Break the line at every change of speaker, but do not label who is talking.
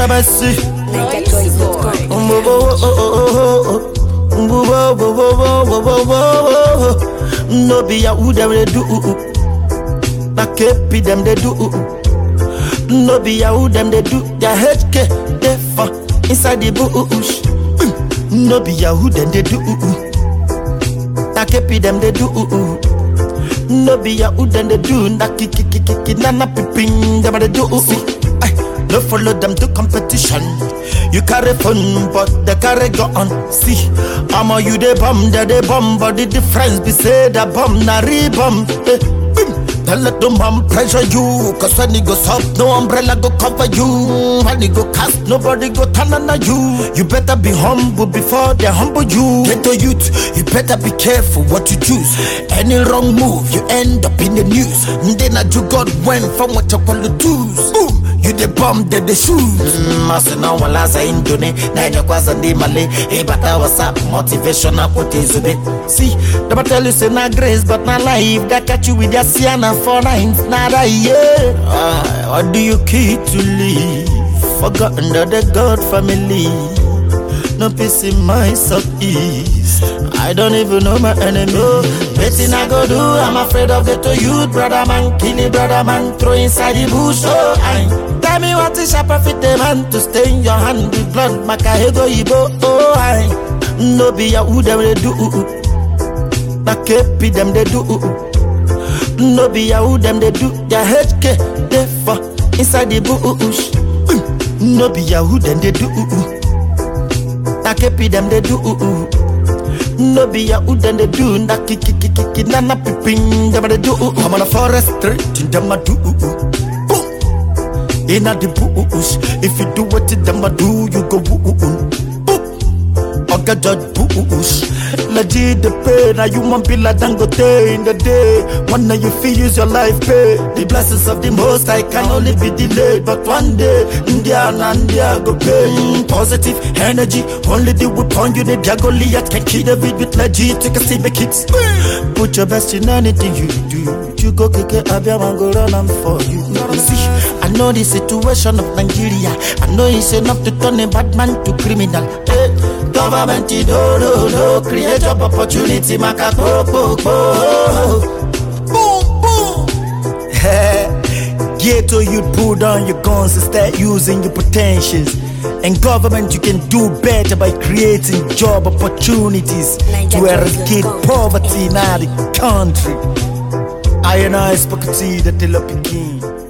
Basi.
NigerChoice.com.
No be who them they do. Na kepi them they do. No be who them they do. Their HK they for inside the bush. No be who them they do. Na kepi them they do. No be who them they do. Na kiki kiki kiki na na piping them they do. Ay, no follow them to competition. You carry fun, but they carry gun. See, I'm a you they bomb, they they bomb, but the difference be say the bomb na re-bomb. Eh, boom. Don't let them bomb pressure you, cause when it goes up, no umbrella go cover you. When it go cast, nobody go turn on you. You better be humble before they humble you. Get to youth, you better be careful what you choose. Any wrong move, you end up in the news. Then I do God went from what you call the twos. Boom. You the bomb, they the shoes. Masina wala za indone, na ina kwaza ndi male. Hey, bata wasa motivational quote zube. See, them tell you say na grace, but na life. That catch you with your sienna for nines, na that yeah. Ah, what do you keep to live? Forgotten that the God family. No peace in my southeast. I don't even know my enemy. Betting I go do, I'm afraid of the to youth, brother man. Kill it, brother man. Throw inside the bush. Oh, I tell me what is a profit the man to stain your hand with blood. Makahego ibo. Oh, I no be a who them they do. Na kepi them they do. No be a who them they do. Their HK they for inside the bush. No be a who them they do. Na kepi them they do. No be a who them they do. Na kiki kiki kiki na na piping them they do. I'm on a forest street in them a do. Boom. In a the bush. If you do what them a do, you go boom. Boom. Oga judge bush. Legit the pay. Now you want be like Dangote in the day. One day you feel use your life pay. The blessings of the most I can only be delayed. But one day, India and India go pay. Mm, Positive energy. Only the weapon you need. Dia Goliath can kill David with legit. Take a seat, make it. Put your best in anything you do. You go kick it, Abia go run am for you. See, I know the situation of Nigeria. I know it's enough to turn a bad man to criminal. Eh, government, do no no create job opportunity, maka po po po. Boom boom. Ghetto, you pull down your guns and start using your potentials. And government, you can do better by creating job opportunities to eradicate poverty in our country. I and I spoke to the Tilo Peking.